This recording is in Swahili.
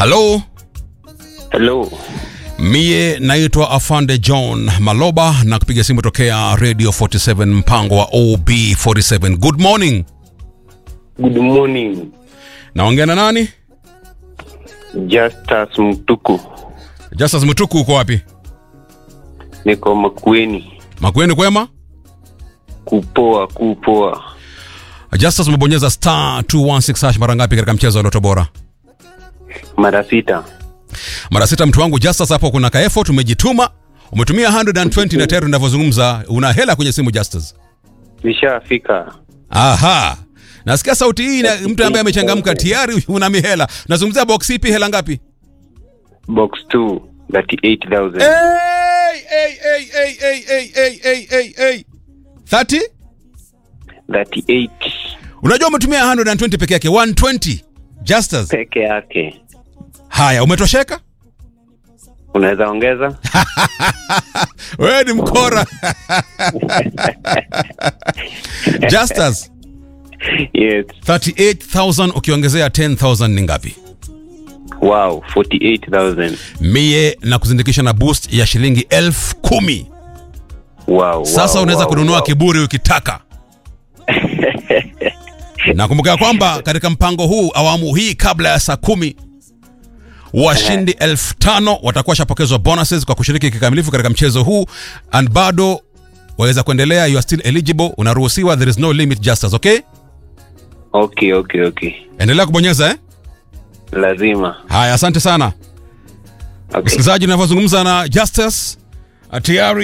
halo Hello. mie naitwa afande john maloba na kupiga simu tokea radio 47 mpango wa ob47 good morning Good morning. naongea na nani Justus Mtuku. justus mtuku uko wapi Niko Makueni. makweni kwema Kupoa, kupoa. justus umebonyeza star 216 hash mara ngapi katika mchezo wa loto bora Mara sita. mara sita mtu wangu justus hapo kuna ka effort umejituma umetumia 120 na tayari unavyozungumza una hela kwenye simu justus Nishafika. aha nasikia sauti hii na mtu ambaye amechangamka tayari una mihela nazungumzia box ipi hela ngapi Box 2, 38,000. Hey, hey, hey, hey, hey, hey, hey, hey, hey, hey. 30 38 unajua umetumia 120 peke yake 120 justus peke yake. haya umetosheka Unaweza ongeza? wewe ni mkora justus Yes. 38000 ukiongezea 10000 ni ngapi Wow, 48,000. mie na kuzindikisha na boost ya shilingi elfu kumi Wow. sasa wow, unaweza wow, kununua wow. kiburi ukitaka nakumbuka ya kwamba katika mpango huu awamu hii kabla ya saa kumi washindi elfu tano watakuwa washapokezwa bonuses kwa kushiriki kikamilifu katika mchezo huu and bado waweza kuendelea you are still eligible unaruhusiwa there is no limit justice okay Okay, okay, okay. endelea kubonyeza eh Lazima. haya asante sana Okay. msikilizaji unavyozungumza na justice tayari